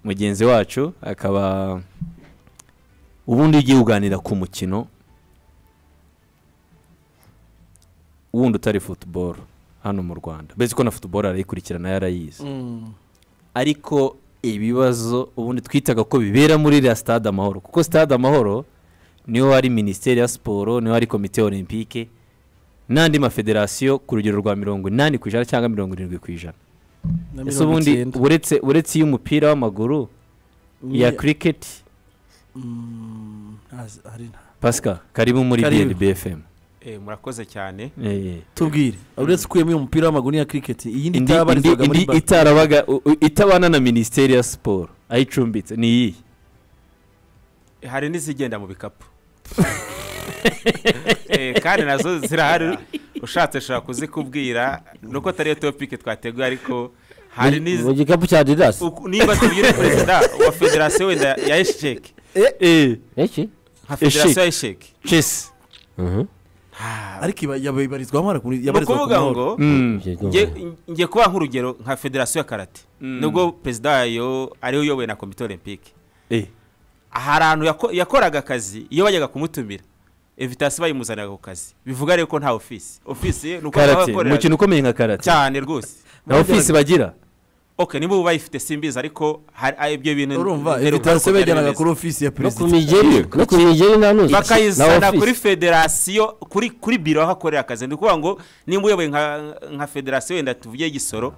mugenzi wacu akaba ubundi iyo ugiye uganira ku mukino wundi utari futuboro hano mu rwanda mbese ko na futuboro arayikurikirana yarayizi Mm. ariko ibibazo ubundi twitaga ko bibera muri iriya stade amahoro kuko stade amahoro niho hari minisiteri ya siporo niho hari komite olympique n'andi mafederasiyo ku rugero rwa mirongo inani ku ijana cyangwa mirongo irindwi ku ijana na ese mirongo ubundi icyenda. uretse uretse iy'umupira w'amaguru iya Ni- kiriketi Mm, ntazi- hari nta- pasika karibu muri Karibu. bfm Eh, murakoze cyane tubwire uretse ukuyemo uyu mupira w'amaguru n'iya kiriketi iyindi indi itabarizwaga indi muri ba- itarabaga u- u- itabana na minisiteri ya siporo aho icumbitse ni iyi hari n'izigenda mu bikapu Eh, kandi nazo zirahari ushatse ashobora kuzikubwira nuko atari yo topike twateguye ariko hari Mu- n'izi mu gikapu cya adidas uku- niba tubwire perezida wa federasiyo wenda ya esheke Eh, iki nka federasiyo ya esheke chess ariko iba- yaba- ibarizwamo ariko muri- ni yabarizwa ku ukuvuga mahoro. ngo Mm. nge- nge kubaha nk'urugero nka federasiyo ya karate nubwo perezida wayo ariwe uyoboye na komite olympique Eh. hari ahantu yako- yakoraga akazi iyo bajyaga kumutumira evitasi bayimuzaniraga ku kazi bivuga rero ko nta ofisi ofisi ye ni uko karate bakoreraga. umukino ukomeye nka karate cyane rwose na ofisi bagira ok niba ubu bayifite simbizi ariko hari ah, ibyo bintu urumva nteruka evitasiyo uko byari bajyanaga bimeze. kuri ofisi ya no ku perezida migeri no ku migeri nta nuzi bakayizana kuri federasiyo kuri kuri biro aho akorera akazi ni ukuvuga ngo nimba uyoboye nka nka federasiyo wenda tuvuge gisoro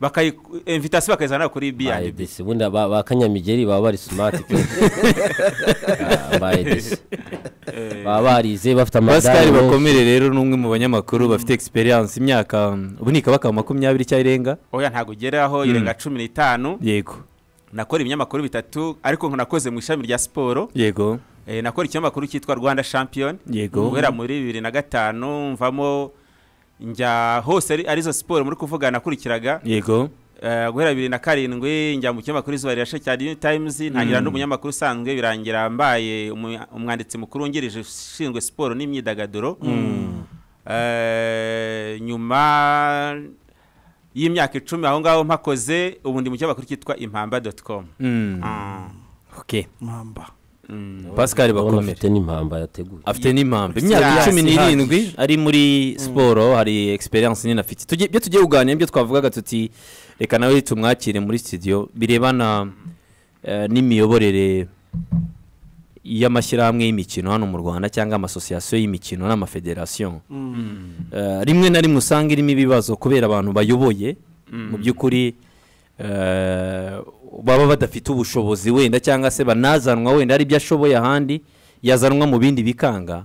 bakayi evitasiyo bakayizana kuri ba biyandi edc ubundi ba ba kanyamigeri baba bari smart kenshi. Ah, ba edc baba barize bafite amagare pascal menshi. bakomere rero ni umwe mu banyamakuru bafite egisperiyanse imyaka mm, ubu ni ikabaka makumyabiri cyangwa irenga oya ntabwo ugeraho irenga cumi n'itanu yego nakora ibinyamakuru bitatu ariko nakoze mu ishami rya siporo yego Eh, nakora ikinyamakuru cyitwa rwanda champion Yego. guhera muri bibiri na gatanu mvamo njya hose ari- arizo siporo muri kuvuga nakurikiraga yego Eh, guhera bibiri na karindwi njya mu kinyamakuru izuba rirashe cya new times ntangira n'umunyamakuru usanzwe birangira mbaye umu- umwanditsi mukuru wungirije ushinzwe siporo n'imyidagaduro Eh, nyuma y'imyaka icumi aho ngaho mpakoze ubu ndi mu kinyamakuru cyitwa impamba doti komu Mm. ok mpamba pascal Urabona bakomere afite n'impamba yateguye afite n'impamvu imyaka Yes. cumi n'irindwi ari muri siporo hari egisperiyanse nini afite Tugiye- ibyo tugiye kuganira ibyo twavugaga tuti reka nawe tumwakire muri studio birebana eh, n'imiyoborere y'amashyirahamwe y'imikino hano mu rwanda cyangwa amasosiyasiyo y'imikino n'amafederasiyo Eh, rimwe na rimwe usanga irimo ibibazo kubera abantu bayoboye mu by'ukuri eh, baba badafite ubushobozi wenda cyangwa se banazanwa wenda hari ibyo ashoboye ahandi yazanwa mu bindi bikanga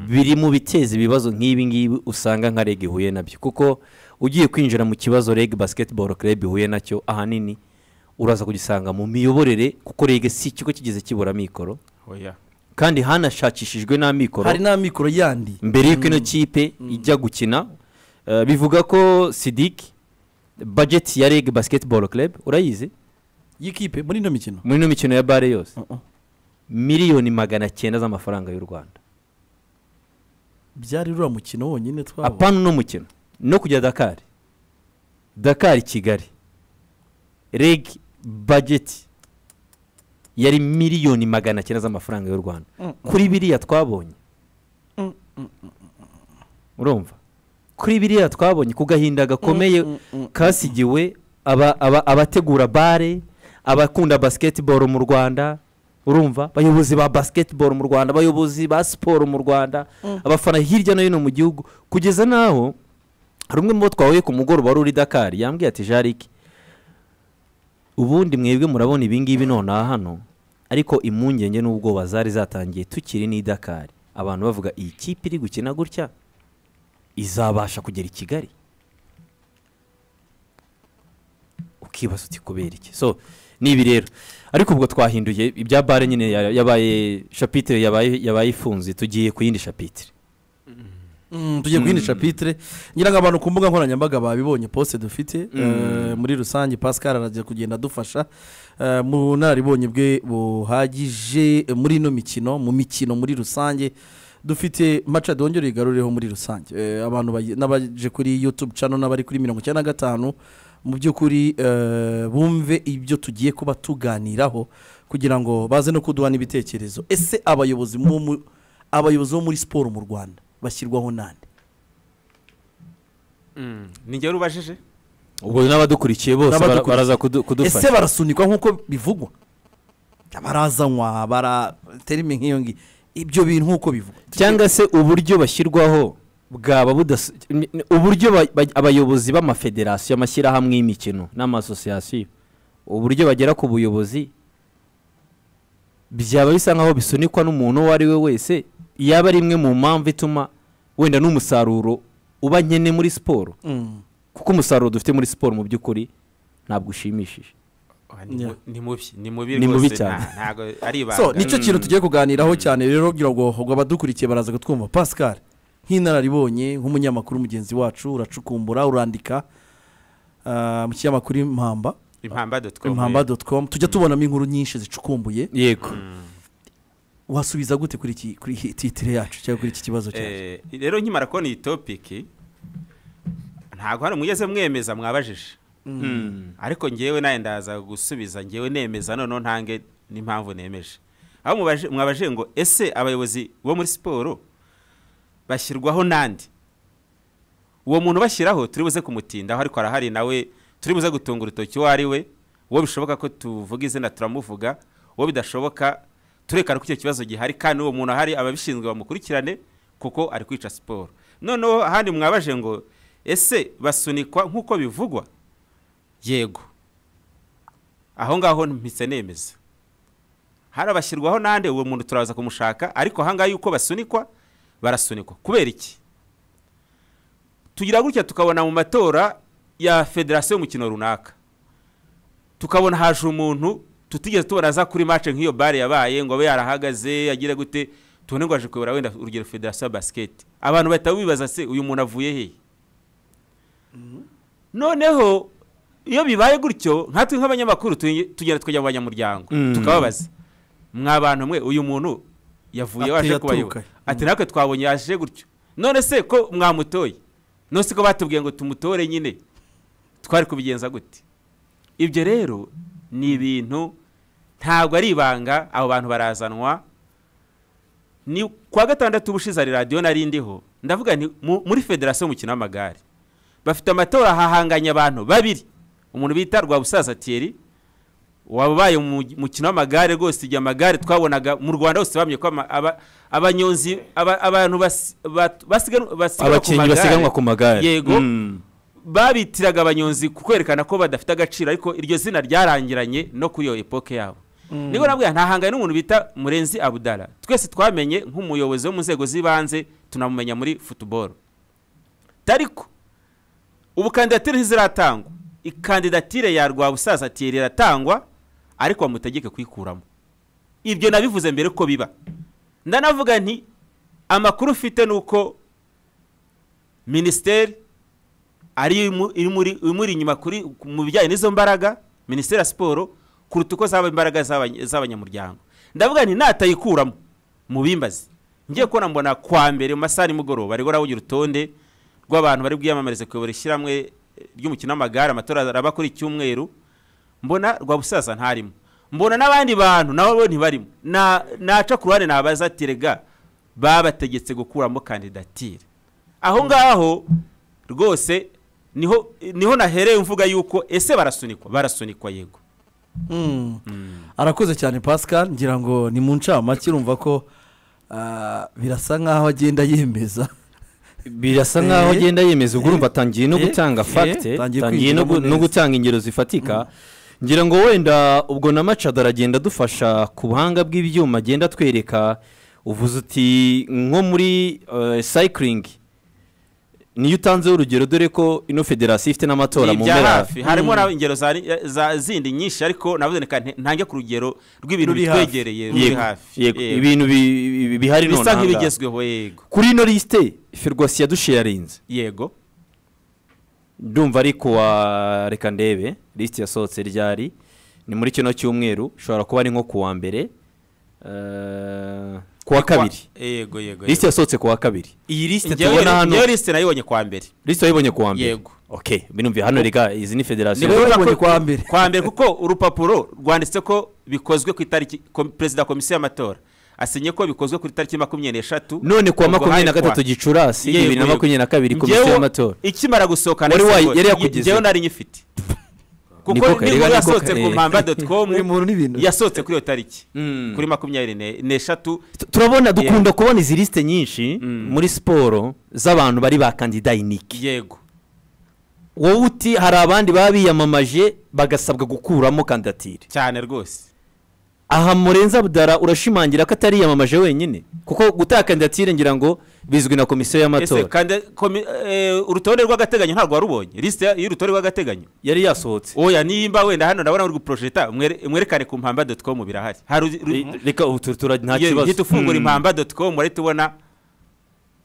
biri mu biteza ibibazo nk'ibi ngibi usanga nka reg ihuye nabyo kuko ugiye kwinjira mu kibazo reg basketball club ihuye nacyo ahanini uraza kugisanga mu miyoborere kuko reg si ikigo kigeze kibura mikoro oya kandi hanashakishijwe n'amikoro hari n'amikoro yandi mbere y'uko ino kipe ijya gukina eh, bivuga ko sidiki bajeti ya reg basketball club urayizi y'ikipe muri ino mikino muri ino mikino ya bare yose Uh-uh. miliyoni magana cyenda z'amafaranga y'u rwanda byari ruriya mukino wonyine twabonye apana uno mukino no kujya dakari dakari kigali reg bajeti yari miliyoni magana cyenda z'amafaranga y'u rwanda kuri biriya twabonye urumva kuri biriya twabonye ku gahinda gakomeye kasigiwe aba- aba- abategura bare abakunda basketball mu rwanda urumva abayobozi ba basketball mu rwanda abayobozi ba siporo mu rwanda abafana hirya no hino mu gihugu kugeza n'aho hari umwe mu bo twahuye ku mugoroba wari uri dakari yambwiye ati jarike ubundi mwebwe murabona ibingibi nonaha hano ariko impungenge n'ubwoba zari zatangiye tukiri n'i dakari abantu bavuga iyi kipe iri gukina gutya izabasha kugera i kigali ukibaza uti kubera iki so ni ibi rero ariko ubwo twahinduye ibya bare nyine ya- yabaye shapitire yabaye yabaye ifunze tugiye ku yindi shapitire Mm, tugiye kuyindi capitire ngira ngo abantu ku mbuga nkoranyambaga babibonye poste dufite eh, muri rusange pascal araza kugenda adufasha eh, mu nararibonye bwe buhagije eh, muri ino mikino mu mikino muri rusange dufite maca dongere uyigarureho muri rusange Eh, abantu bayi- n'abaje kuri youtube channel n'abari kuri mirongo icyenda na gatanu mu by'ukuri eh, bumve ibyo tugiye kuba tuganiraho kugira ngo baze no kuduha n'ibitekerezo ese abayobozi bo mu- abayobozi bo muri siporo mu rwanda bashyirwaho nande nigera ubajije ubwo n'abadukurikiye bose bara- N'abadukurikiye. baraza kudu- ese kudufasha barasunikwa nk'uko bivugwa barazanywa bara terime nk'iyo ngiyo ibyo bintu nk'uko bivugwa cyangwa se uburyo bashyirwaho bwaba budas ni- ni- uburyo ba- ba- abayobozi b'amafederasiyo amashyirahamwe y'imikino n'amasosiyasiyo uburyo bagera ku buyobozi byaba bisa nkaho bisunikwa n'umuntu uwo ari we wese yaba ari imwe mu mpamvu ituma wenda n'umusaruro uba nkene muri siporo Mm. kuko umusaruro dufite muri siporo mu by'ukuri ntabwo ushimishije Ah, ni Yeah. mu- ni mubi ni mubi Ni mubi rwose, cyane. nta- ntago ari ibanga so nicyo kintu tugiye kuganiraho cyane rero kugira ngo ngo abadukurikiye baraza kutwumva pascal nk'inararibonye nk'umunyamakuru mugenzi wacu uracukumbura urandika ah, mu kinyamakuru impamba impamba dotcom impamba doti komu tujya tubonamo inkuru nyinshi zicukumbuye yego wasubiza gute kuri iki kuri iyi titire yacu cyangwa kuri iki kibazo cyacu Eh, rero nkimara kubona iyi topiki ntabwo hari umugeze mwemeza mwabajije ariko ngewe nawe ndaza gusubiza ngewe nemeza noneho ntange n'impamvu nemeje aho mubaje- mwabajije ngo ese abayobozi bo muri siporo bashyirwaho n'andi uwo muntu bashyiraho turi buze kumutindaho ariko arahari nawe turi buze gutunga urutoki uwo ari we uwo bishoboka ko tuvuga izina turamuvuga uwo bidashoboka turekana ko icyo kibazo gihari kandi uwo muntu ahari ababishinzwe bamukurikirane kuko ari kwica siporo noneho ahandi mwabaje ngo ese basunikwa nk'uko bivugwa yego aho ngaho mpitse nemeza hari abashyirwaho n'andi uwo muntu turaza kumushaka ariko ahangaha yuko basunikwa barasunikwa kubera iki tugira gutya tukabona mu matora ya federasiyo y'umukino runaka tukabona haje umuntu tutigeze tubona aza kuri mace nk'iyo bare yabaye ngo abe yarahagaze yagire gute tubone ngo aje kuyobora wenda urugero federasiyo ya basiketi abantu bahita bibaza se uyu muntu avuye hehe noneho iyo bibaye gutyo nkatwe nk'abanyamakuru tuge- tugenda tukajya mu banyamuryango Mm. tukababaza mwa bantu mwe uyu muntu yavuye Ati waje yaturuka. kubayobora ati natwe twabonye yaje gutyo none se ko mwamutoye none se ko batubwiye ngo tumutore nyine twari kubigenza gute ibyo rero ni ibintu ntabwo ari ibanga abo bantu barazanwa ni kuwa gatandatu ubushize hari radiyo nari ndiho ndavuga nti mu- muri federasiyo y'umukino w'amagare bafite amatora hahanganye abantu babiri umuntu bita rwabusaza thierry wabaye mu mukino w'amagare rwose igihe amagare twabonaga mu rwanda hose bamye ko ama- aba- abanyonzi aba- abantu basi- bat- basiganwa basiganwa ku abakinnyi magare basiganwa ku magare Yego. Mm. babitiraga abanyonzi ku kwerekana ko badafite agaciro ariko iryo zina ryarangiranye no kuri iyo epoke yabo niho nabwo ntahangane n'umuntu bita murenzi abudara twese twamenye nk'umuyobozi wo mu nzego z'ibanze tunamumenya muri futuboro ariko ubu kandidatire ntiziratangwa ikandidatire ya rwabusaza tiyeri iratangwa ariko bamutegeke kuyikuramo ibyo nabivuze mbere ko biba ndanavuga nti amakuru ufite ni uko minisiteri ari imu- imuri imuri inyuma kuri mu bijyanye n'izo mbaraga minisiteri ya siporo kuruta uko zaba imbaraga z'abany- z'abanyamuryango ndavuga nti natayikuramo mu bimbazi ngiye kubona mbona kwa mbere mu masaha nimugoroba ariho nawe urutonde rw'abantu bari bwiyamamarize kuyobora ishyirahamwe eh, ry'umukino w'amagare amatora araba kuri icyumweru mbona rwabusaza ntarimo mbona n'abandi bantu nabo bo ntibarimo Na- naca ku ruhande nabaza ati rega babategetse gukuramo kandidatire aho ngaho rwose niho niho nahereye mvuga yuko ese barasunikwa barasunikwa yego Mm. arakoze cyane pascal ngira ngo ni mu ncamake urumva ko ah, birasa nk'aho agenda yemeza birasa nk'aho Eh, agenda yemeza ubwo urumva atangiye no eh, gutanga eh, fagite atangiye atangiye no gu- kwinjiramo no neza. gutanga ingero zifatika ngira ngo wenda ubwo na macada aragenda adufasha ku buhanga bw'ibyuma agenda atwereka uvuze uti nko muri eh, cycling niyo utanzeho urugero dore ko ino federasiyo ifite n'amatora ni mu ibya mpera hafi harimo na ingero za, za zindi nyinshi ariko navuze reka nte- ntange ku rugero rw'ibintu Ruri hafi. bitwegereye ruri Yego, hafi yego, Yego. ibintu bi- bi- bihari none bisa aha ngaha. nk'ibigezweho yego kuri ino lisite ferwasi yadushiyarinze yego ndumva ari kuwa reka ndebe lisiti yasohotse ryari ni muri kino cyumweru ushobora kuba ari nko kuwa mbere eh, kuwa kabiri Kwa- yego yego lisiti yasohotse kuwa kabiri iyi lisite Njyewe- tubona hano njyewe lisite nayibonye kwa mbere lisiti wayibonye kuwa mbere yego ok binumviye hano reka izi ni federasiyo Niwe- Urabona wabonye ko- kwa mbere. kwa mbere kuko urupapuro rwanditse ko bikozwe ku itariki kom- perezida wa komisiyo y'amatora asinye ko bikozwe ku itariki makumyabiri n'eshatu none kuwa ubwo makumyabiri na hari kwa- gatatu gicurasi Yewe, bibiri na makumyabiri na kabiri komisiyo Njyewe- y'amatora ikimara gusohokana Wari wayi- yari njyewe yakugezeho. nari nyifite kuko Niko kare, nibwo niko yasohotse kare. ku mpamba doti uyu komu muntu n'ibintu yasohotse kuri iyo tariki Mm. kuri makumyabiri ne- n'eshatu Tu- turabona dukunda kubona izi lisite nyinshi muri siporo z'abantu bari ba kandida iniki yego wowe uti hari abandi baba biyamamaje bagasabwa gukuramo kandidatire cyane rwose aha murenza budara urashimangira ko atariyamamaje wenyine kuko gutanga kandidatire ngira ngo bizwi na komisiyo ese y'amatora kandi komi- eh, urutonde rw'agateganyo ntabwo warubonye lisite ya- y'urutonde rw'agateganyo yari yasohotse oya nimba wenda hano ndabona uri guporojeta mwere- mwerekane ku mpamba doti komu birahari hari uri- uri- Re- reka ubu tu- tura- nta Iyo kibazo uhita ufungura impamba doti komu urahita ubona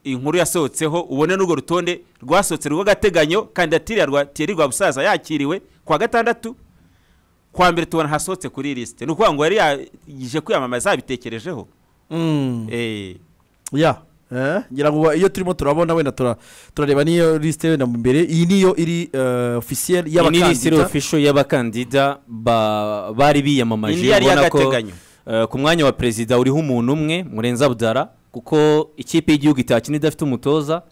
inkuru yasohotseho ubone n'urwo rutonde rwasohotse rw'agateganyo kandidatire ya rwa tiyeri rwa busaza yakiriwe kuwa gatandatu kwa mbere tubona hasohotse kuri iyi lisite ni ukuvuga ngo yari yaje kwiyamamaza yabitekerejeho Mm. Eh, ya eh, ngira ngo iyo turimo turabona wenda tura- turareba n'iyo lisite wenda mu mbere iyi niyo iri eh, officiel ni lisite y'abakandida ofisho y'abakandida ba- bari biyamamaje indi yari ubona ko, y'agateganyo eh, ku mwanya wa perezida uriho umuntu umwe murenza budara kuko ikipe y'igihugu itakina idafite umutoza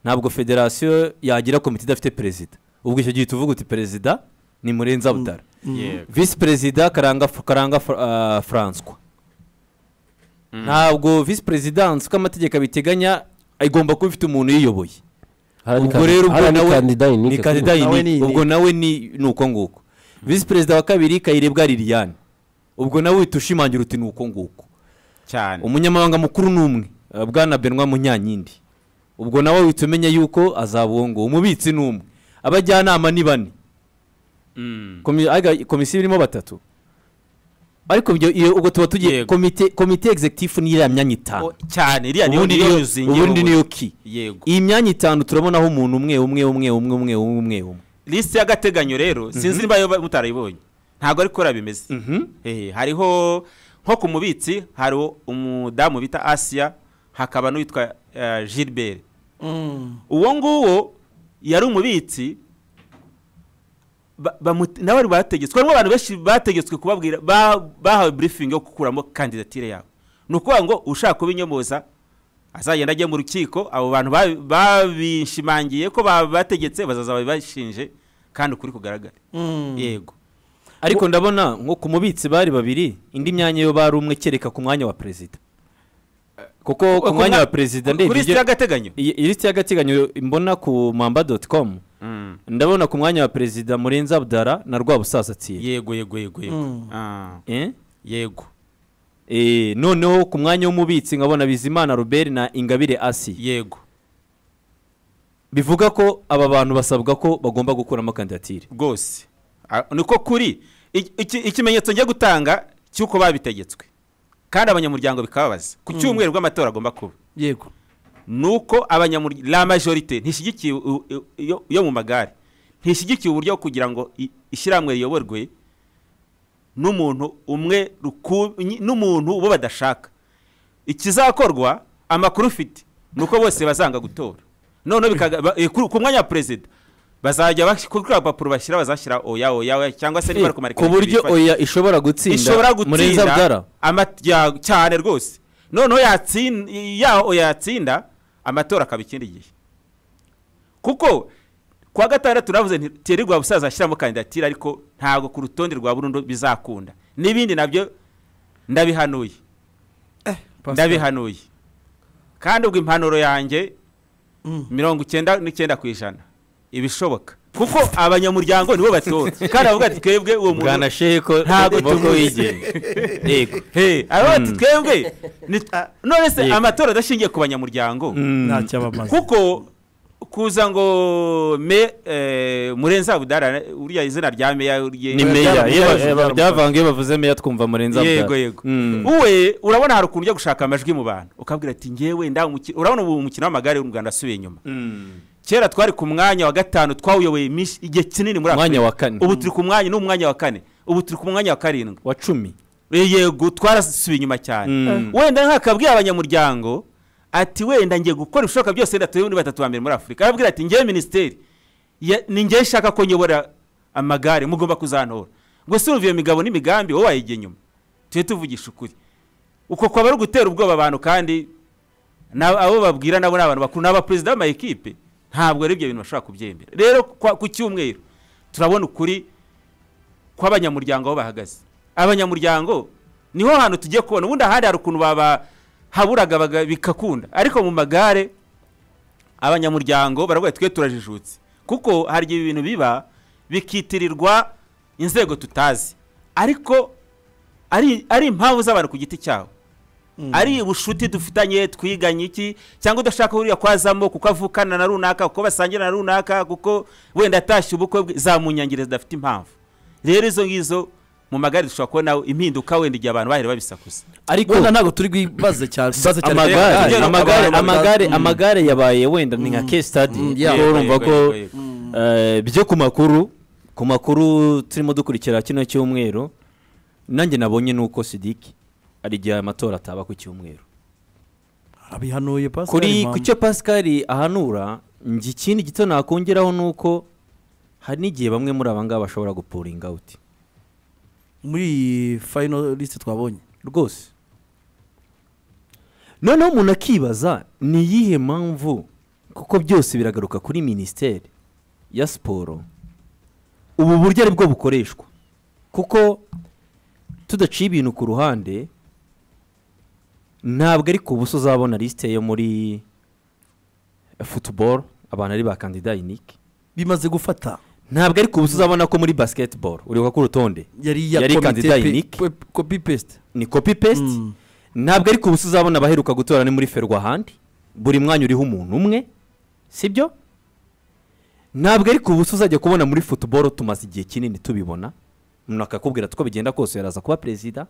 ntabwo federasiyo yagira komite idafite perezida ubwo icyo gihe tuvuga uti perezida ni murenza budara Yego. visi perezida karanga karanga Fra- ah, Francois ntabwo visi perezidansi uko amategeko abiteganya igomba kuba ifite umuntu uyiyoboye ubwo rero ubwo nawe ni kandida Nawe ni yini inike. ubwo nawe ni ni uko nguko visi perezida wa kabiri kayirebwa liliane ubwo nawe uhita ushimangira uti ni uko nguko cyane umunyamabanga mukuru ni umwe eh, bwana benwa munyanyindi ubwo nawe uhita umenya yuko azaba uwo nguwo umubitsi ni umwe abajyanama ni bane Mm. Komi- aga- komisiyo irimo batatu ariko ibyo- iyo- ubwo tuba tugiye Yego. komite komite executive ni iriya myanya itanu O, cyane iriya niyo ubundi niyo niyo yuzingira ubundi ubu. niyo ki yego iyi myanya itanu turabonaho umuntu umwe umwe umwe umwe umwe umwe umwe umwe lisite y'agateganyo rero sinzi niba yo mutarayibonye ntabwo ariko kuriya bimeze Eh, hariho nko ku mubitsi hari umudamu bita asiya hakaba n'uwitwa eh, gilbert Mm. uwo nguwo yari umubitsi ba- bamu- nawe bari bategetswe harimo abantu benshi bategetswe kubabwira ba- bahawe briefing yo gukuramo kandidatire yabo ni ukuvuga ngo ushaka kubinyomoza azagenda ajya mu rukiko abo bantu babi- babishimangiye ko ba- bategetse bazaza babibashinje kandi ukuri kugaragara Mm. yego ariko ndabona nko ku mubitsi bari babiri indi myanya yo bari umwe kereka ku mwanya wa perezida kuko ku mwanya wa perezida kuri ndebye lisite y'agateganyo iyi iyi lisiti y'agateganyo mbona ku mamba doti komu ndabona ku mwanya wa perezida murenzi abdara na rwabusaza tsiri yego yego yego yego Mm. Ah, Eh? yego Eh, noneho ku mwanya w'umubitsi nkabona bizimana robert na ingabire asi yego bivuga ko aba bantu basabwa ko bagomba gukuramo kandidatire rwose Ah, niko kuri I- iki- ikimenyetso njya gutanga cy'uko babitegetswe kandi abanyamuryango bikababaza ku cyumweru rw'amatora agomba kuba yego ni uko abanyamuryango la majorite ntishyigikiye u- u- yo- yo mu magare ntishyigikiye uburyo kugira ngo i- ishyirahamwe riyoborwe n'umuntu umwe ruku- nyi- n'umuntu uwo badashaka ikizakorwa amakuru ufite ni uko bose bazanga gutora noneho bikaga- ba- eh, ku ku mwanya wa perezida bazajya bas- kuri kiriya papuro bashyira bazashyira oya oya oya cyangwa se niba ari kumara ku buryo oya ishobora gutsinda ishobora murenzi abdara gutsinda ama- ya- cyane rwose noneho yatsin- yaho yatsinda amatora akaba ikindi gihe kuko kuwa gatandatu navuze nti tiyeri rwa busaza ashyiramo kandidatire ariko ntabwo ku rutonde rwa burundu bizakunda n'ibindi nabyo ndabihanuye ndabihanuye kandi ubwo impanuro yanjye Mm. mirongo icyenda n'icyenda ku ijana ibishoboka kuko abanyamuryango nibo batora kandi abavuga ati twebwe uwo muntu bwana sheko Ntabwo moko tumuzi. wigenga yego Hey, aba bati twebwe ni- none se Yego. amatora adashingiye ku banyamuryango ntacyo abamaze kuko kuza ngo me eh, murenzi abudara uriya izina rya meya rye- ni meya byaramu- iyo ba- byaramu- eh, ba- byavangiye bavuze meya twumva murenza abdara yego yego Mm. uwe urabona hari ukuntu ujya gushaka amajwi mu bantu ukabwira ati ngewe nda umukino urabona ubu umukino w'amagare w'u Rwanda asubiye inyuma kera twari ku mwanya wa gatanu twawuyoboye iminsi- igihe kinini muri Umwanya Afurika. wa kane. ubu turi ku mwanya ni umwanya wa kane ubu turi ku mwanya wa karindwi wa cumi yego twarasubiye inyuma cyane Mm. wenda nkakabwira abanyamuryango ati wenda ngiye gukora ibishoboka byose wenda turebe niba batatu ba mbere muri afurika arabwira ati ngewe minisiteri ya- ni njye nshaka ko nyobora amagare mugomba kuzantora ngo sumva iyo migabo n'imigambi wowe wayijya inyuma tujye tuvugisha ukuri uko kwaba ari ugutera ubwoba abantu kandi na- abo babwira nabo ni abantu bakuru ni abaperezida b'amayikipe ntabwo ari ibyo bintu bashobora kubyemera rero kwa- ku cyumweru turabona ukuri kw'abanyamuryango aho bahagaze abanyamuryango niho hantu tugiye kubona ubundi ahandi hari ukuntu babahaburaga baga- bigakunda ariko mu magare abanyamuryango baravuga ati twe turajijutse kuko hari igihe ibintu biba bikitirirwa inzego tutazi ariko ari ari impamvu z'abantu ku giti cyabo ari ubushuti dufitanye twiganye iki cyangwa udashaka uriya kwazamo kuko avukana na runaka kuko basangira na runaka kuko wenda atashye ubukwe bwe zamunyangire zidafite impamvu rero izo ngizo mu magare dushobora kubonaho impinduka wenda igihe abantu bahera babisakuza ariko wenda ntabwo turi bwibaze cyane twibaze cyane amagare Amagare, amagare amagare, amagare mm. amagare yabaye wenda ni nka case study Mm, yeah. kuko Yego, urumva yego, ko yego, yego. eh, byo ku makuru ku makuru turimo dukurikira kino cyumweru nanjye nabonye ni uko sidiki hari igihe amatora ataba ku cyumweru abihanuye pasika kuri ku cyo pascal ahanura njye ikindi gito nakongeraho ni uko hari n'igihe bamwe muri aba ngaba bashobora gupuringa awuti muri iyi final list twabonye rwose noneho umuntu akibaza ni iyihe mpamvu kuko byose biragaruka kuri minisiteri ya siporo ubu buryo ari bwo bukoreshwa kuko tudaciye ibintu ku ruhande ntabwo ari ku buso uzabona lisite yo muri futuboro abantu ari ba kandida inike bimaze gufata ntabwo ari ku buso uzabona ko muri basiketiboro uribuka ko urutonde yari iya Yari komite kandida pe- unique. pe- copy paste ni kopi pesite Mm. ntabwo ari ku busa uzabona abaheruka gutora ni muri ferwahandi buri mwanya uriho umuntu umwe sibyo ntabwo ari ku busa uzajya kubona muri futuboro tumaze igihe kinini tubibona umuntu akakubwira ati uko bigenda kose yaraza kuba perezida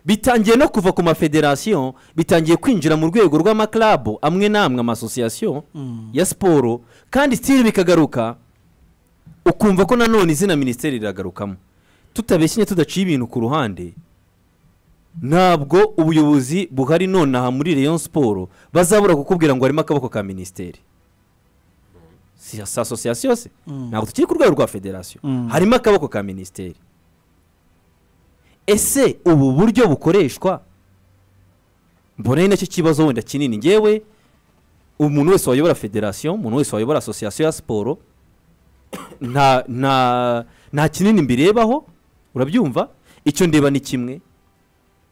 bitangiye no kuva ku mafederasiyo bitangiye kwinjira mu rwego rw'amaklabu amwe n'amwe amasosiyasiyo ya siporo kandi sitiri bikagaruka ukumva ko nanone izina minisiteri riragarukamo tutabeshyinye tudaciye ibintu ku ruhande ntabwo ubuyobozi buhari nonaha muri Rayon Sport bazabura kukubwira ngo harimo akaboko ka minisiteri si si asosiyasiyo se ntabwo tukiri ku rwego rwa federasiyo Mm. harimo akaboko ka minisiteri ese ubu buryo bukoreshwa mbona ari nacyo kibazo wenda kinini ngewe umuntu wese wayobora federasiyo umuntu wese wayobora asosiyasiyo ya siporo nta nta nta kinini mbirebaho urabyumva icyo ndeba ni kimwe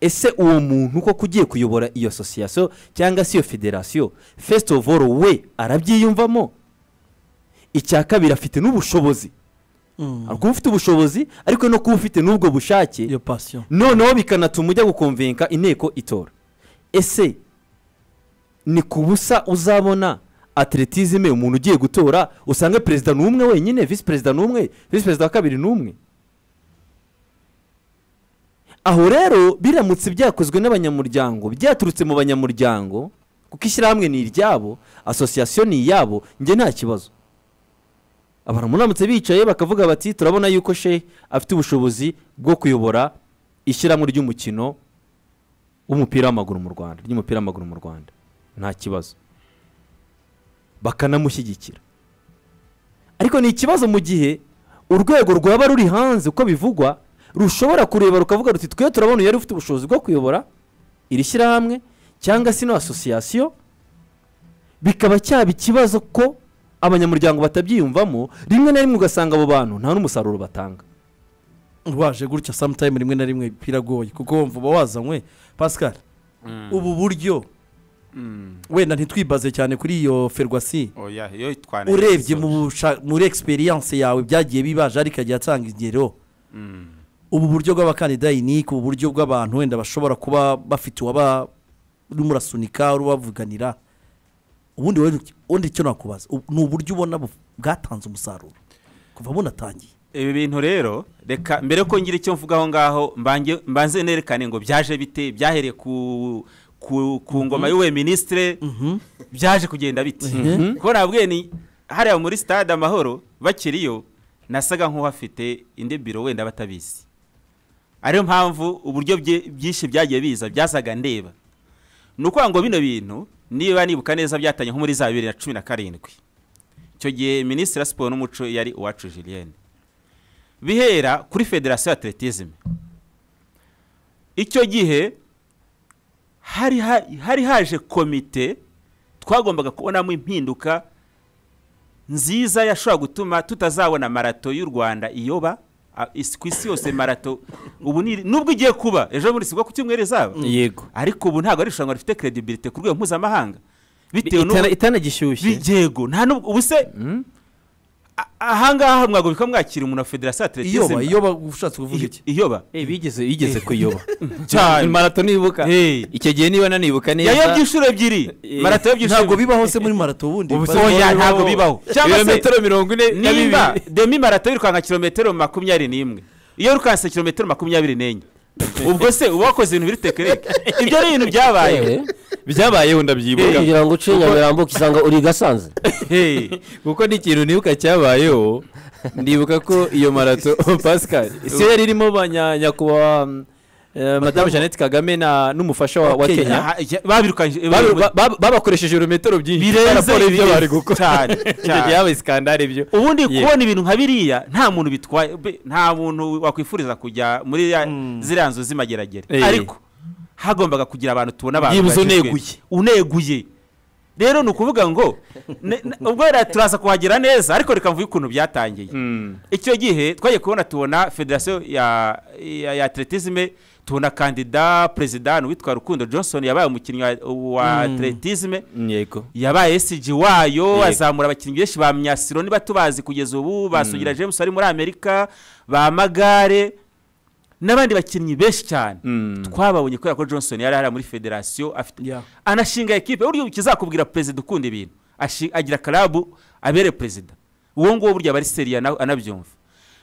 ese uwo muntu koko ugiye kuyobora iyo asosiyasiyo cyangwa se iyo federasiyo first of all we arabyiyumvamo icya kabiri afite n'ubushobozi hari kuba ufite ubushobozi ariko no kuba ufite n'ubwo bushake iyo passion noneho bikanatuma ujya gukomvenka inteko itora ese ni ku busa uzabona atletisme umuntu ugiye gutora usange perezida ni umwe wenyine visi perezida ni umwe visi perezida wa kabiri ni umwe aho rero biramutse byakozwe n'abanyamuryango byaturutse mu banyamuryango kuko ishyirahamwe ni iryabo asosiyasiyo ni iyabo njye nta kibazo abantu muramutse bicaye bakavuga bati turabona yuko she afite ubushobozi bwo kuyobora ishyirahamwe ry'umukino w'umupira w'amaguru mu rwanda ry'umupira w'amaguru mu rwanda nta kibazo bakanamushyigikira ariko ni ikibazo mu gihe urwego rwaba ruri hanze uko bivugwa rushobora kureba rukavuga ruti twe turabona yari ufite ubushobozi bwo kuyobora iri shyirahamwe cyangwa se ino asosiyasiyo bikaba cyaba ikibazo ko abanyamuryango batabyiyumvamo rimwe na rimwe ugasanga abo bantu nta n'umusaruro batanga waje gutya sometime rimwe na rimwe biragoye kuko wumva uba wazanywe pascal ubu buryo wenda ntitwibaze cyane kuri iyo ferwasi oya iyo twanayikoze. urebye mu busha- muri experience yawe byagiye bibaje ariko agiye atanga ingero Mm. ubu buryo bw'abakandida inike ubu buryo bw'abantu wenda bashobora kuba bafite uwaba urimo urasunika uri ubavuganira ubundi wowe ubundi icyo nakubaza ubu- ni uburyo ubona bu- bwatanze umusaruro kuva bunatangiye ibi bintu rero reka mbere yuko ngira icyo mvuga aho ngaho mbange- mbanze nerekane ngo byaje bite byahereye ku ku, ku ngoma y'uwe minisitire byaje kugenda bite Mhm. kuko nabwiye ni hariya muri stade amahoro bakiriyo nasaga nk'uhafite indi biro wenda batabizi ariyo mpamvu uburyo bye- byinshi byagiye biza byasaga ndeba ni ukuvuga ngo bino bintu niba nibuka neza byatanye nko muri za bibiri na cumi na karindwi icyo gihe minisitiri wa siporo n'umuco yari uwacu julienne bihera kuri federasiyo ya atletisme icyo gihe hari ha- hari haje komite twagombaga kubonamo impinduka nziza yashobora gutuma tutazabona marato y'u rwanda iyoba a- is- ku isi yose marato ubu ni nubwo igiye kuba ejo bundi si bwo ku cyumweru izaba yego ariko ubu ntabwo ari irushanwa rifite credibility ku rwego mpuzamahanga bitewe Itana- n'ubu itanagishyushye yego nta nubwo ubu se Mm. a- ahangaha mwagobika mwakira umuntu wa federasiyo iyoba atletisme iyoba ushatse kuvuga iki iyoba Eh, bigeze bigeze kuyoba cyane. marato nibuka Eh. icyo gihe niba nanibuka neza yayobye inshuro ebyiri Eh, marato yayobye inshuro ntabwo ebyiri bibaho se muri marato ubundi Ubu se Bari- oya bibaho. ntabwo bibaho cyangwa se ibirometero mirongo ine na nimba bibiri demi marato yirukanka kilometero makumyabiri n'imwe iyo wirukanse kilometero makumyabiri n'enye ubwo se uba wakoze ibintu biri tekinike ibyo ni ibintu byabaye yewe byabayeho ndabyibuka kugira ngo uce nyamirambo ukisanga uri gasanze Hey, kuko ni ikintu nibuka cyabayeho ndibuka ko iyo marato pascal siyo yari irimo ba nya- nyakubahwa mm, eh, madamu jeannette kagame na n'umufasha wa wa Kenya. kenya aha, ya- babirukanyije Babi- ba- ba- babakoresheje ibirometero byinshi Birenze raporo y'ibyo ibirenze. bari gukora Cyane, cyane. byabaye sikandari ibyo ubundi Yeah. kubona ibintu nka biriya nta muntu bitwaye be- nta muntu wakwifuriza kujya muri ya- ziriya nzu z'imageragere Eh. ariko hagombaga kugira abantu tubona abantu Byibuze bajijwe. uneguye. uneguye rero ni ukuvuga ngo ne- ne- ubwo rero turaza kuhagera neza ariko reka mvuge ukuntu byatangiye icyo gihe twagiye kubona tubona federasiyo ya ya- ya atletisme tubona kandida perezida ni uwitwa rukundo johnson yabaye umukinnyi wa- wa atletisme yego yabaye esiji wayo Yego. azamura abakinnyi benshi ba myasiro niba tubazi kugeza ubu basugira james ari muri amerika ba magare n'abandi bakinnyi benshi cyane Mm. twababonye kubera ko johnson yari ahari muri federasiyo afite Yeah. anashinga ekipe buryo ikizakubwira perezida ukunda ibintu Ashi- agira karabu abere perezida uwo nguwo burya aba ari seriya na- anabyumva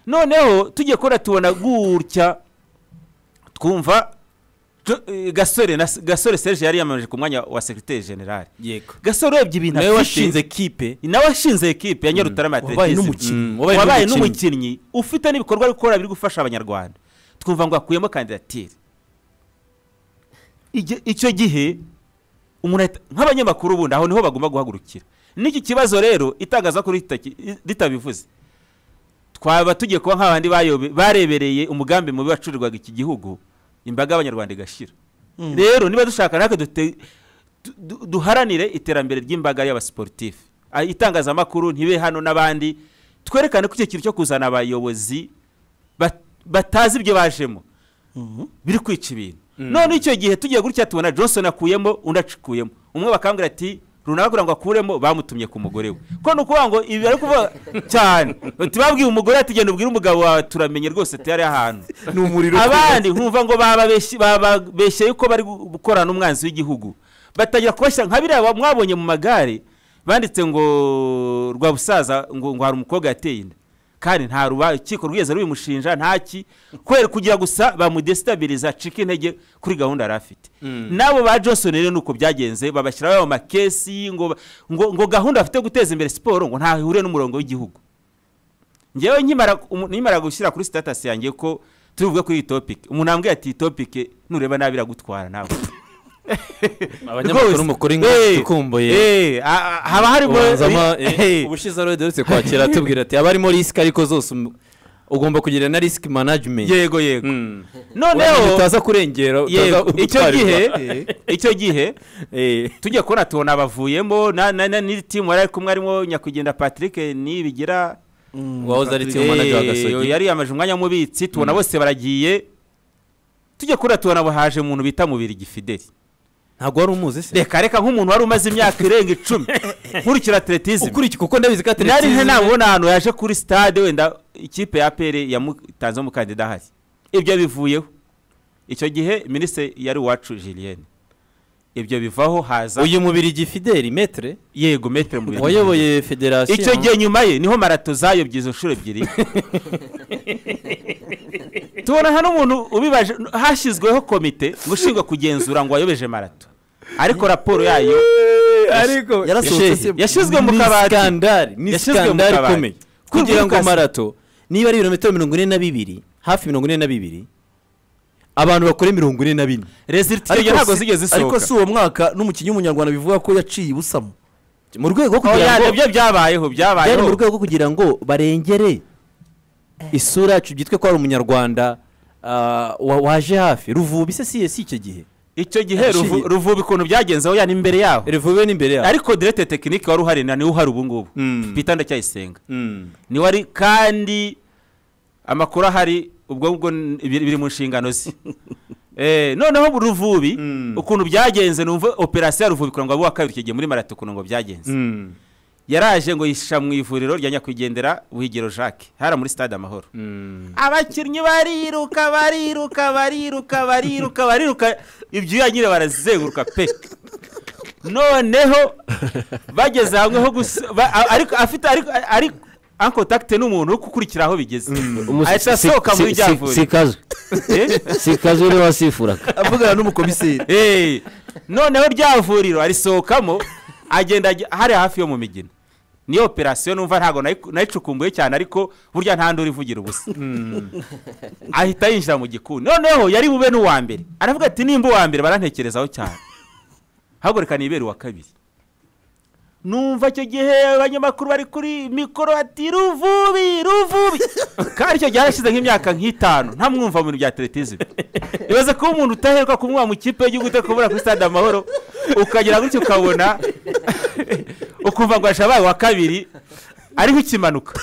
noneho tugiye kubona tubona gutya twumva Jo- eh, gasore na gasore serge yari yamamaje ku mwanya wa sekirite generale yego gasore urebye ibintu nawe afite, washinze kipe nawe washinze ekipe ya nyarutarama ya wabaye Atletism. n'umukinnyi. Mm, wabaye wabaye n'umukinnyi. n'umukinnyi ufite n'ibikorwa ari gukora biri gufasha abanyarwanda twumva ngo hakuyemo kandidatire Ige- icyo gihe umuntu ahita- nk'abanyamakuru ubundi aho niho bagomba guhagurukira n'iki kibazo rero itangazamakuru ritaki- ritabivuze twaba tugiye kuba nk'abandi bayobe- barebereye umugambi mubi wacurirwaga iki gihugu imbaga y'abanyarwanda igashira rero niba dushaka natwe dute- du- du- duharanire iterambere ry'imbaga y'abasiporutifu Ah, itangazamakuru ntibe hano n'abandi twerekane ko icyo kintu cyo kuzana abayobozi bat- batazi ibyo bajemo biri kwica ibintu none icyo gihe tugiye gutya tubona johnson akuyemo undi acikuyemo umwe bakambwira ati runaka kugira ngo akuremo bamutumye ku mugore we ko ni ukuvuga ngo ibi bari kuvuga cyane Bati, babwiye umugore ati genda ubwire umugabo wawe turamenye rwose tuyari ahantu ni umuriro abandi nkumva ngo bababeshye- bababeshye yuko bari gu- gukorana n'umwanzi w'igihugu batangira kubashyira nka biriya ba- mwabonye mu magare banditse ngo rwa busaza ngo ngo hari umukobwa yateye inda kandi nta rukiko rwigeze rubimushinja ntaki kubera kugira gusa bamudesitabiliza acika intege kuri gahunda yari afite n'abo ba johnson rero nuko byagenze babashyiraho ayo makesi ngo ba- ngo ngo gahunda bafite yo guteza imbere siporo ngo ntahure n'umurongo w'igihugu ngewe nkimara umu- nimara gushyira kuri sitatasi yanjye ko turi buvuge kuri iyi topiki umuntu ambwiye ati iyi topiki nureba nabi iragutwara nawe abanyamakuru Rwose. mukuru ngo Eh, dukumbuye eh, a- a- haba harimo ubanzamo Eh, ubushize rero duherutse kwakira atubwira ati abarimo risike ariko zose um- ugomba kugira na risike management yego yego Mm. Wamenye noneho utaza kurengera utaza yego icyo gutwarirwa. gihe icyo gihe Eh. tujya kubona tubona abavuyemo na- na- na- n'iri timu yari ari kumwe harimo nyakugenda patrick nibigira wahoze ari tiyo manager wa gasogi yari yamaje umwanya w'umubitsi tubona bose baragiye tujya kubona tubona haje umuntu bita mubirigi fideli ntabwo wari umuzi se reka reka nk'umuntu wari umaze imyaka irenga icumi nkurikira atletisme ukurikije kuko ndabizi ko nari ateretse nte nabona ahantu yaje kuri stade wenda ikipe ya apere yamutanzeho umukandida ahari ibyo bivuyeho icyo gihe minisitiri yari uwacu julienne ibyo bivaho haza uyu mubiri gifideli metre yego metere mu bintu wayoboye federasiyo icyo gihe nyuma ye niho marato zayobye izo nshuro ebyiri tubona nta n'umuntu ubibaje hashyizweho komite ngo ushinzwe kugenzura ngo wayobeje marato ariko raporo yayo ariko Shehe, yarasohotse se- yashyizwe mu ni kabati skandari ni Yashyizwe mu skandari kabati. ikomeye Kuri kugira ngo Lucas. marato niba ari ibirometero mirongo ine na bibiri hafi mirongo ine na bibiri abantu bakore mirongo ine na bine rezilitiyo ntabwo zigeze ariko zisohoka si uwo mwaka n'umukinnyi w'umunyarwanda bivuga ko yaciye ibusamo mu rwego rwo kugira oya ngo nibyo byari byabayeho mu byabayeho rwego rwo kugira ngo barengere isura yacu byitwe ko ari umunyarwanda ah, wa- waje hafi ruvubi se si si icyo gihe icyo gihe ruvu Yaciye. ruvuba ikuntu byagenze oya ni imbere yaho ruvubi ni imbere yaho ariko direte tekinike wari uhari na niwe uhari ubu ngubu Mm. peter ndacyayisenga Mm. niwe ari kandi amakuru ahari ubwo ngubwo n- biri biri mu nshingano ze Eh, noneho bu- ruvubi Mm. ukuntu byagenze numva operasiyo ya ruvubi kugira ngo abe uwa kabiri icyo gihe muri marato ukuntu ngo byagenze Mm. yaraje ngo yisha mu ivuriro rya nyakwigendera buhigiro jacques hara muri stade amahoro Mm. abakinnyi bariruka bariruka bariruka bariruka bariruka ibyuya nyine barazenguruka pe noneho bageze hamwe ho gusa ba- a- ariko afite ariko ariko en contact n'umuntu uri gukurikira aho bigeze Umu- ahita si- asohoka si- muri si- rya si vuriro kazu Eh? si kazu niwe wasifuraga avugana n'umukomiseri Eh, noneho rya vuriro arisohokamo agenda ajya- hari hafi yo mu migina niyo operasiyo numva ntabwo nayi- nayicukumbuye cyane ariko burya nta nduru ivugira ubusa ahita yinjira mu gikoni noneho yari bube n'uwa mbere aravuga ati nimba uwa mbere barantekerezaho cyane haguruka nibere uwa kabiri numva icyo gihe abanyamakuru bari kuri mikoro ati ruvubi ruvubi kandi icyo gihe harashize nk'imyaka nk'itanu nta mwumva mu bintu bya teretizime ibaze kuba umuntu utaheruka kumwuha mu kipe y'igihugu ute kubura kuri stade amahoro ukagera gutyo ukabona ukumva ngo yashabaye uwa kabiri ari nk'ikimanuka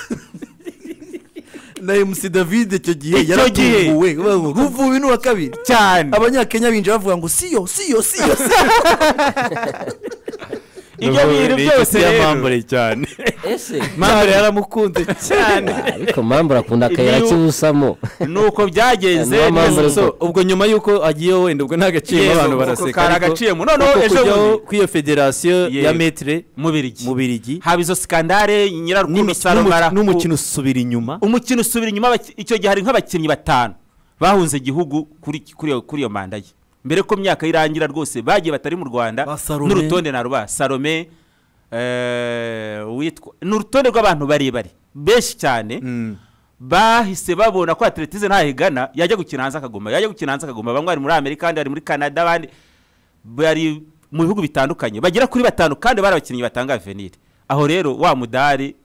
na mc david icyo gihe Icyo yaratunguwe ruvubi n'uwa kabiri cyane abanyakenya binjira bavuga ngo siyo siyo siyo siyo." ibyo bintu byose rero cyane ese mambure yaramukunze cyane ariko mpamvu akunda akayira Niyo- k'ibusamo ni uko byagenze Niyo mpamvu neza rero- so- So, ubwo nyuma y'uko agiye wenda ubwo nta gaciro Yesu, abantu ubwo baraseka kari ariko agaciyemo. Noneho uko ejo kujyaho bundi. kw'iyo federasiyo ya Yego. metre mubirigi mu birigi haba izo sikandare nyirarukundo saromara n'umukino usubira inyuma umukino usubira inyuma abaki- icyo gihe hari nk'abakinnyi batanu bahunze igihugu kuri kuri iyo- kuri iyo manda ye mbere ko imyaka irangira rwose bagiye batari mu rwanda Ba Salome. n'urutonde na ruba salome eh, witwa ni urutonde rw'abantu barebare benshi cyane Mm. bahise babona ko atletize ntahigana yajya gukina hanze akaguma yajya gukina hanze akaguma bamwe bari muri amerika abandi bari muri canada abandi bari mu bihugu bitandukanye bagera kuri batanu kandi bari abakinnyi batanga avenire aho rero wa mudari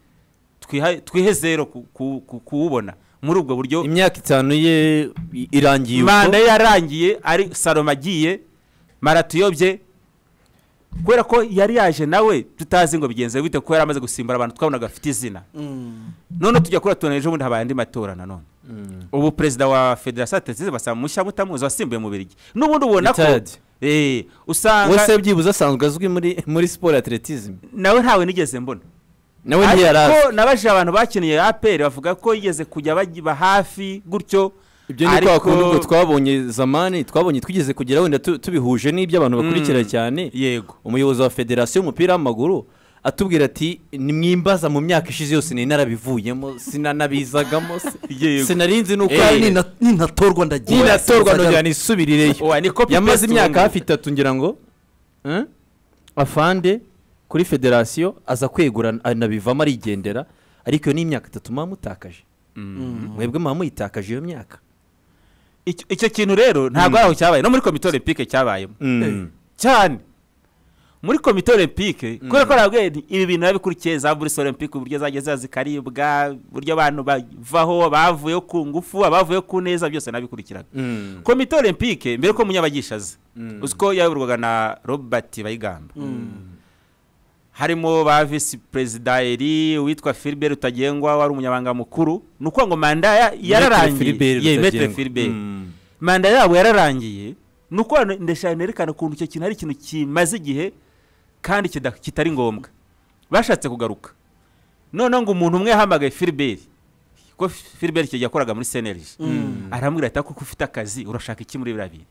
twiha- twihe zero ku- ku- ku- kuwubona muri ubwo buryo imyaka itanu ye i- irangiye manda uko ye yarangiye ari saloma agiye marato uyobye kubera ko yari yaje nawe tutazi ngo bigenze bite kuko yari amaze gusimbura abantu twabonaga afite izina none tujya kuri tubona ejo bundi habaye andi matora nanone ubu perezida wa federasiyo atateze basaba mushya mutamuzi wasimbuye mu birigi n'ubundi ubona ko Richard. Eh, usanga wese byibuze asanzwe azwi muri muri siporo atletism nawe ntawe nigeze mbona nawe ntiyarazi ariko nabajije abantu bakiniye aperi bavuga ko yigeze kujya bagiba hafi gutyo ibyo ni kwa kundi ubwo twabonye zamani twabonye twigeze kugera wenda tu- tubihuje n'ibyo abantu bakurikira Mm. cyane yego umuyobozi wa federasiyo y'umupira w'amaguru atubwira ati nimwimbaza mu myaka ishize yose nari narabivuyemo sinanabizagamo se- Yego. sinari nzi n'uko kandi nina- ninatorwa ndagiye ninatorwa nongera nisubirireyo Oya, ni copy yamaze paste imyaka ubundi. hafi itatu ngira ngo eh, afande kuri federasiyo aza kwegura anabivamo arigendera ariko iyo ni imyaka itatu muba mutakaje mwebwe muba muyitakaje iyo myaka Icyo- icyo kintu rero ntabwo ari aho cyabaye no muri komite olympique cyabayemo cyane muri komite olympique kubera ko nabwo ibi bintu babikurikiye za buruse olympique uburyo zageze zikaribwa uburyo abantu bavaho abavuyeho ku ngufu abavuyeho ku neza byose nabikurikiraga komite olympique mbere ko munyabagisha aza uzi ko yayoborwaga na robert bayigamba harimo ba visi perezida eri uwitwa filibert utagengwa wari umunyabanga mukuru ni ukuvuga ngo manda ya- yararangiye Filibert Ye, Maître Rutagengwa. Filibert. Mm. manda yabo yararangiye ni uko hano ndashaka nerekana ukuntu icyo kintu ari ikintu kimaze igihe kandi kida- kitari ngombwa bashatse kugaruka noneho ngo umuntu umwe yahamagaye filiberi ko filiberi icyo gihe yakoraga muri senerije aramubwira ati kuko ufite akazi urashaka iki muri biriya bintu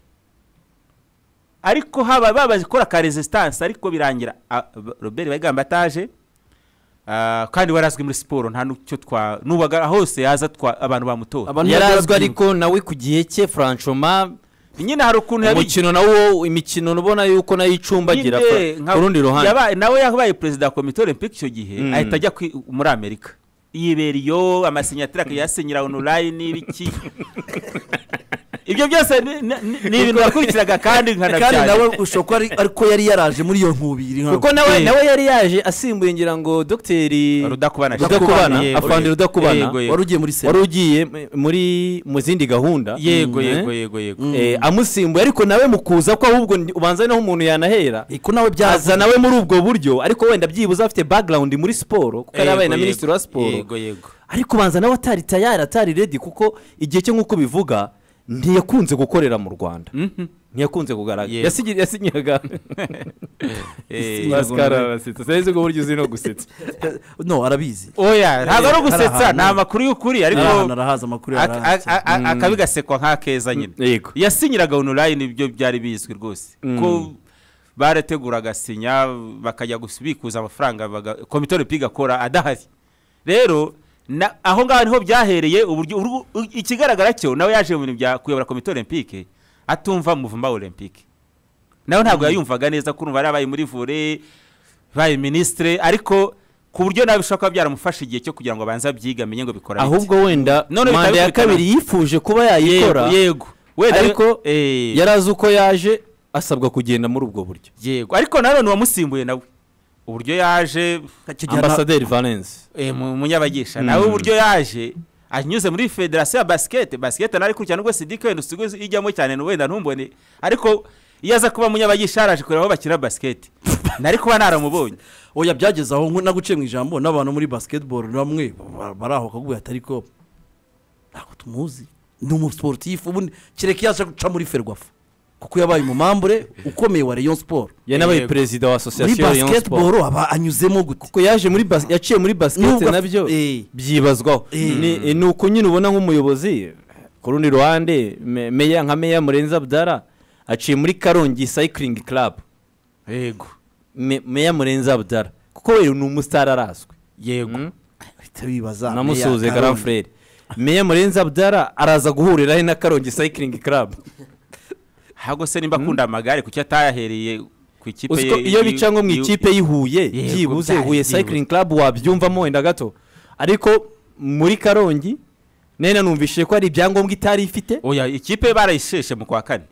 ariko haba babakora ka resistance ariko birangira ah, ba- robert bayigamba ataje ah, kandi warazwi muri siporo nta n'icyo twa nubaga hose yaza twa abantu bamutora yarazwi ariko nawe ku gihe cye franchoma nyine hari ukuntu yabigize umukino nawo imikino ubona yuko nayo icumbagira Nyine, fra- nka- ku rundi ruhande yabaye- nawe yabaye perezida wa komite olympique icyo gihe Mm. ahita ajya kwi- muri amerika yibera iyo amasinyatire akayasinyira online biki ibyo byose ni- ni- ni ni ibintu nakurikiraga kandi kandi nawe nkanabyari ushobora kuba ari- ariko yari yaraje muri iyo nkubiri ntabwo. kuko nawe Eh. nawe yari yaje asimbuye ngira ngo dogiteri rudakubana rudakubana yego, afande yego. rudakubana Yego, yego. wari ugiye muri wari sena ugiye m- muri mu zindi gahunda yego Mm, yego eh? yego yego Eh, amusimbuye ariko nawe mukuza ko ahubwo ndi- ubanza naho umuntu yanahera ko nawe byaza byaza nawe muri ubwo buryo ariko wenda byibuze afite background muri siporo kuko yari Yego, abaye na yego. minisitiri wa siporo yego yego ariko ubanza nawe atari tayari atari redi kuko igihe cyo nk'uko bivuga ntiyakunze gukorera mu rwanda Mhm. ntiyakunze kugaragara Yego. Yasinyi- yasinyaga Eh, Pascal arasetsa sinzi ubwo buryo uzi no gusetsa no arabizi oya ntabwo ari ugusetsa ahantu. ni amakuru y'ukuri ariko ahantu arahaza amakuru ak- ak- yarahaza ak- ak- akabigasekwa nk'akeza nyine yego yasinyiraga onurayini ibyo byari bizwi rwose Mm. ko barateguraga sinya bakajya gusi- bikuza amafaranga baga- komite olympique akora adahari rero na- aho ngaho niho byahereye uburyo urugu- u- ikigaragara cyo nawe yaje mu bintu bya kuyobora komite olympique atumva muvuma olympique nawe ntabwo yayumvaga neza ko urumva yari abaye muri vore baye minisitire ariko ku buryo nawe bishobora kuba byaramufasha igihe cyo kugira ngo abanze abyige amenye ngo bikora bite. ahubwo wenda None bikaba manda ya bikurikirana. kabiri yifuje kuba yayikora yego yego wenda ariko eh, yari azi uko yaje asabwa kugenda muri ubwo buryo yego ariko nanone uwamusimbuye nawe uburyo yaje akigera na- ambasaderi valence eh, mu munyabagisha Mm. nawe uburyo yaje anyuze muri federasiyo ya basikete basikete nawe kurya nubwo sidike wenda usigaye ijyamo cyane ni wenda ntumbone ariko iyo aza kuba munyabagisha yaraje kureba aho bakina basikete nari kuba naramubonye oya byageze aho nko- naguciye mu ijambo n'abantu muri basketball bamwe ba- bari aho bakakubwira atari ko ntabwo tumuzi ni umusiporutifu ubundi kereka iyo aje guca muri ferwafa kuko yabaye umumambure ukomeye wa rayon siporo yanabaye Yego. perezida wa muri asosiyasiyo ya siporo basketball aba anyuzemo gute ko yaje muri bas- yaciye muri basiketi Nubwo- nabyo Eh. byibazwaho Eh. Ni- eh, ni uko nyine ubona nk'umuyobozi ku rundi ruhande me- meya nka meya murenzi abdara aciye muri karongi sayikiringi karabu yego Me- meya murenzi abdara kuko we ni umusitari arazwi yego Mm. ahita bibaza namusuhuze Meya garan Karongi. furere meya murenzi abdara araza guhurira he na karongi sayikiringi karabu ahubwo se nimba akunda amagare kuki atayahereye ku ikipe uziko ye- iyo bica nko mu y'u- ikipe y'ihuye Yego, byibuze byari huye byibuze. sayikiringi karabu wabyumvamo wenda gato ariko muri karongi nena numvishije ko hari ibyangombwa itari ifite oya ikipe barayisheshe mu kwa kane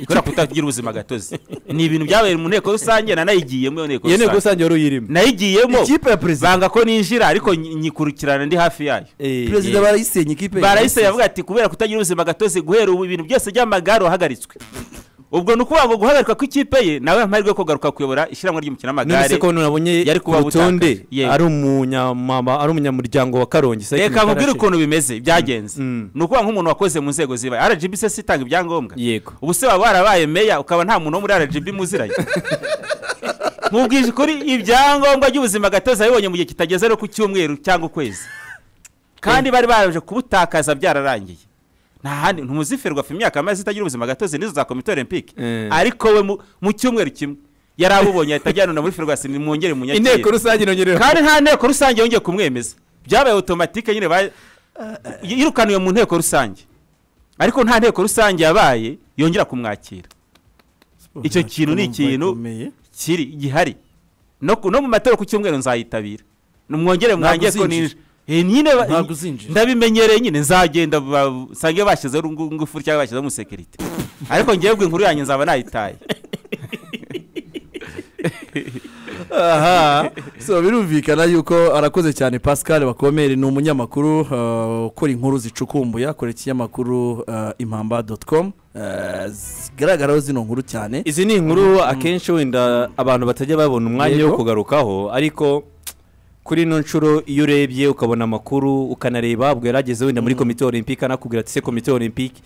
kubera kutagira ubuzima gatozi ni ibintu byabaye mu nteko rusange nanayigiyemo iyo nteko iyo nteko rusange rusange wari uyirimo nayigiyemo ikipe ya perezida banga ko ninjira ariko nyi- nyikurikirana ndi hafi yayo perezida barayisenye ikipe barayise yavuga ati kubera kutagira ubuzima gatozi guhera ubu ibintu byose by'amagare wahagaritswe ubwo ni ukuvuga ngo guhagarikwa kw'ikipe ye nawe amahirwe yo kugaruka kuyobora ishyirahamwe ry'umukino none w'amagare ko nabonye yari ku kuba rutonde butakaje. Yego. ari umunyamama ari umunyamuryango wa karongi Cycling reka nkubwire Federation. ukuntu bimeze byagenze Mm. ni ukuvuga nk'umuntu wakoze mu nzego zibaye rgb se itanga ibyangombwa yego ubu se waba warabaye meya ukaba nta muntu wo muri rgb muziranye nkubwije ukuri ibyangombwa by'ubuzima gatozi yabibonye mu gihe kitageze no ku cyumweru cyangwa ukwezi kandi bari baraje kubutakaza byararangiye nta handi ntuziferwa ku imyaka maze itagira ubuzima gatozi nizo za komite olympique Eh. ariko we mu- mu cyumweru kimwe yari abubonye ahita ajyanana muri ferwasi mwongere munyakire inteko rusange inongereho kandi nta nteko rusange yongeye kumwemeza byabaye otomatike nyine ba- yirukaniwe mu nteko rusange ariko nta nteko rusange yabaye yongera kumwakira icyo kintu ni ikintu kiri gihari no, ku- no mu matora ku cyumweru nzayitabira nimwongere Ntabwo mwange ko uzinjira. ninjira Eh, nyine ba- Ntabwo uzinjira. ndabimenyereye nyine nzagenda ba- nsange bashyizeho urungu- ingufuri cyangwa bashyizeho umusekirite ariko ngewe inkuru yanjye nzaba nayitaye aha so birumvikana yuko arakoze cyane pascal bakomere ni umunyamakuru uh, ukora inkuru zicukumbuye akora ikinyamakuru uh, impamba doti komu zigaragaraho zino nkuru cyane izi ni inkuru akenshi wenda abantu batajya babona umwanya wo Yego. kugarukaho ariko kuri ino nshuro iyo urebye ukabona amakuru ukanareba ubwo yarageze wenda muri komite olympique anakubwira ati se komite olympique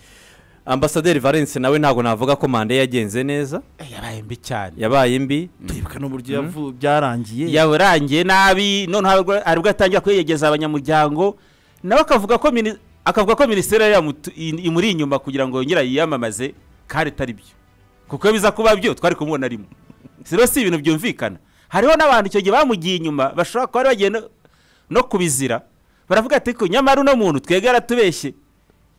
ambasaderi valence nawe ntabwo navuga ko manda ye yagenze neza yabaye mbi cyane yabaye mbi turibuka n'uburyo yavu- byarangiye yarangiye nabi noneho aribwo- aribwo atangira kuyegeza abanyamuryango nawe akavuga ko mini- akavuga ko minisiteri yari yamutu- i- imuri inyuma kugira ngo yongere yiyamamaze kandi atari byo kuko iyo biza kuba byo twari kumubona arimo si rero si ibintu byumvikana hariho n'abantu icyo gihe bamugiye inyuma bashobora kuba bari bagiye no- no kubizira baravuga ati ko nyamara uno muntu twebwe yaratubeshye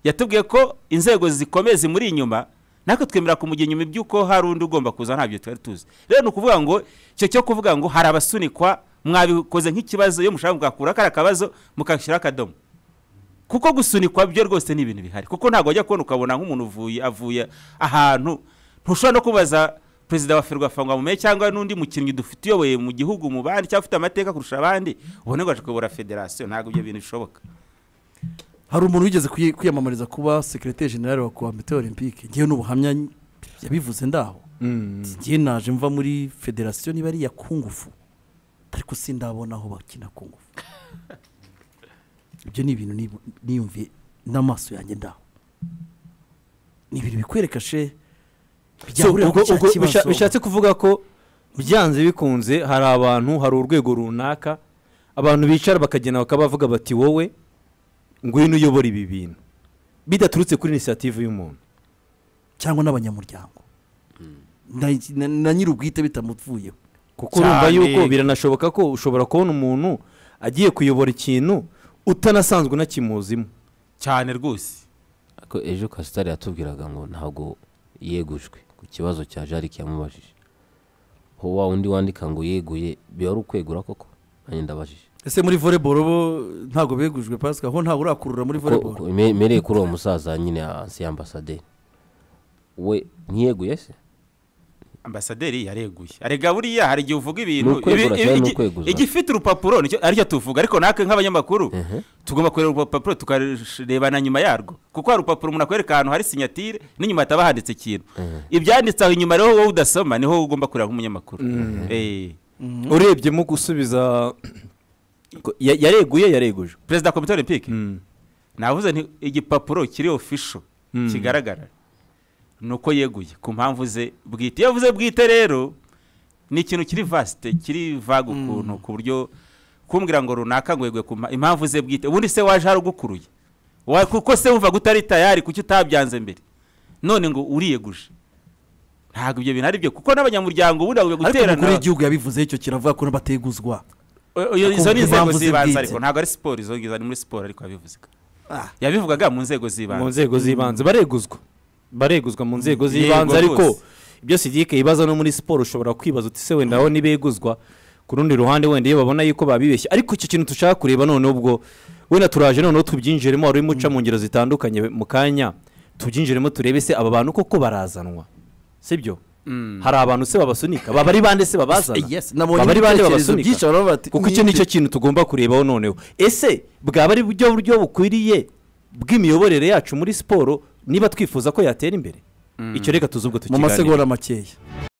yatubwiye ko inzego zikomeye zimuri inyuma natwe twemera kumugira inyuma iby'uko hari undi ugomba kuza ntabyo twari tuzi rero ni ukuvuga ngo icyo cyo kuvuga ngo hari abasunikwa mwabikoze nk'ikibazo iyo mushaka mugakura kariya kabazo mukashyiraho akadomo kuko gusunikwa byo rwose ni ibintu bihari kuko ntabwo wajya kubona ukabona nk'umuntu uvuye avuye ahantu ntushobora no kubaza perezida wa ferwafa ngo amumenye cyangwa n'undi mukinnyi dufite uyoboye mu gihugu mu bandi cyangwa ufite amateka kurusha abandi ubone ngo aje kuyobora federasiyo ntabwo ibyo bintu bishoboka hari umuntu wigeze kwi- kwiyamamariza kuba sekirete generale wa komite olympique ngewe n'ubuhamya yabivuze ndaho ngewe naje mva muri federasiyo niba ari iya kungufu ariko sindabona aho bakina kungufu ibyo ni ibintu nibu- niyumviye n'amaso yanjye ndaho ni ibintu bikwereka she So, byahurira ubwo- kuri ubwo cya bisha- kibazo bishatse kuvuga ko byanze bikunze hari abantu hari urwego runaka abantu bicara bakagenda bakaba bavuga bati wowe ngwino uyobora ibi bintu bidaturutse kuri inisiyative y'umuntu cyangwa n'abanyamuryango Na- na na nyiri ubwite bitamuvuyeho kuko urumva Cyane. yuko biranashoboka ko ushobora kubona umuntu agiye kuyobora ikintu utanasanzwe unakimuzimo cyane rwose ariko ejo kasitari yatubwiraga ngo ntabwo yegujwe ku kibazo cya jarike yamubajije ho wa undi wandika ngo yeguye biba ari ukwegura koko nanjye ndabajije ese muri volleyball bo ntabwo begujwe pasika ho ntabwo urakurura muri Ko- volleyball ko- me- mereye kuri uwo musaza nyine ansi ambasaderi we ntiyeguye se ambasaderi yareguye arega buriya hari igihe uvuga ibintu Ni ukwegura ibi- ibi- cyane, ni igi- ukweguza. igifite urupapuro nicyo- aricyo tuvuga ariko natwe nk'abanyamakuru tugomba kureba urupapuro tukarebana nyuma yarwo kuko hari urupapuro umuntu akwereka ahantu hari sinyatire n'inyuma hataba handitse ikintu ibyanditse aho inyuma rero wowe udasoma niho ugomba kureba nk'umunyamakuru Eh. urebyemo gusubiza ko- ya- yareguye yareguje perezida wa komite olympique navuze nti igipapuro kiri ofisho Mm. kigaragara ni uko yeguye ku mpamvu ze bwite iyo avuze bwite rero ni ikintu kiri vasite kiri vaga ukuntu ku buryo kumbwira ngo runaka ngo yeguye ku mpa- impamvu ze bwite ubundi se waje hari ugukuruye Wa- kuko se wumva utari tayari kuki utabyanze mbere none ngo uriyeguje ntabwo ibyo bintu ari byo kuko n'abanyamuryango ubundi ntabwo ariko guterana umukuru w'igihugu yabivuze icyo kiravuga ko bateguzwa O- oyo- izo Kuko ni inzego impamvu z'ibanze zibwite. ariko ntabwo ari siporo izo ngizo ni muri siporo ariko yabivuzaga Ah. yabivugaga mu nzego mu z'ibanze nzego z'ibanze bareguzwa bareguzwa mu nzego z'ibanze Yego ariko rwose. ibyo sidike ibaza no muri siporo ushobora kwibaza uti se wenda aho nibeguzwa ku rundi ruhande wenda iyo babona yuko babibeshye ariko icyo kintu dushaka kureba noneho ubwo wenda turaje noneho tubyinjiremo wari urimo uca mu ngero zitandukanye mu kanya tubyinjiremo turebe se aba bantu koko barazanwa sibyo hari abantu se babasunika baba ari bande se babazana Yes, baba ari bande ibitekerezo babasunika byinshi baravuga bati kuko icyo nicyo kintu tugomba kurebaho noneho ese bwaba ari buryo buryo bukwiriye bw'imiyoborere yacu muri siporo niba twifuza ko yatera imbere icyo reka tuzi ubwo mu tukiganira masegonda makeya